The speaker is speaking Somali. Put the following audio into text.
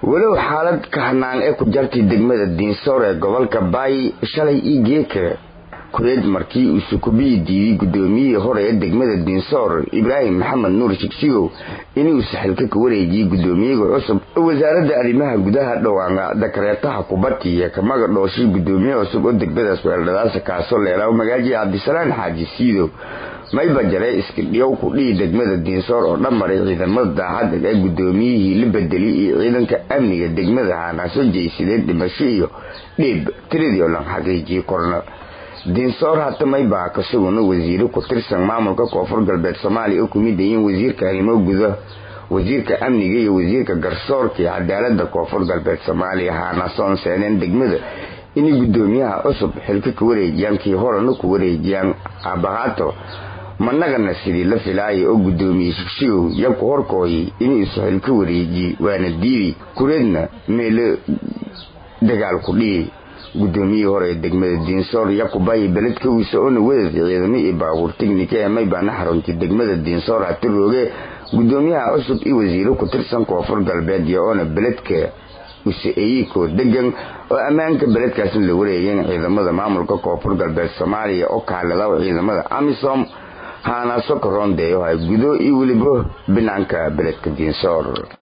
walow xaalad kahanaan ee ku jartay degmada diinsoor ee gobolka baay shalay io geeka kureed markii uu sukubiyi diiday gudoomiyihii hore ee degmada diinsoor ibraahim maxamed nuur shigsigow inuu saxilka ka wareejiyey gudoomiyaga cusub wasaaradda arrimaha gudaha dhawaanga dakareetaha kubati iyo kamaga dhooshay gudoomiye cusub oo degmadaas weeldhadaasa kaasoo leelaa magaaji cabdisalaan xaaji siidow mayba jaree iskidhiyow ku dhihi degmada diinsoor oo dhammaray ciidamada daacadda ee gudoomiyihii la bedelay iyo ciidanka amniga degmada haanaaso jeysadeen dhimasho iyo dhiib tiradii oo lan xaqiijiyey korna diinsoor hata maybaa kasuguna wasiiro ku tirsan maamulka koonfur galbeed soomaaliya oo kumid yihiin wasiirka arrimo guda wasiirka amniga iyo wasiirka garsoorka iyo cadaalada koonfur galbeed soomaaliya haanaasoon seeneen degmada inay gudoomiyaha cusub xilka ka wareejiyaan kii horena ku wareejiyaan aabahaato managana sidii la filaaya oo gudoomiye shigshigow yabku horkooyay inuu isu xilka wareejiye waana diiday kureedna meelo dagaal ku dhihi gudoomiyihii hore ee degmada diinsoor yakubayi beledka wiisa oona wadadka ciidamo iyo baabuur tignika ee maybaana xaruntay degmada diinsoor hati rooge gudoomiyaha cusub iyo wasiiro ku tirsan koonfur galbeed iyo oona beledka use-eyikoo degan oo ammaanka beledkaasna la wareegeen ciidamada maamulka koonfur galbeed soomaaliya oo kaalada ciidamada amisom haanaaso karoondeeyo hay gudo iyo weliba banaanka beledka diinsoor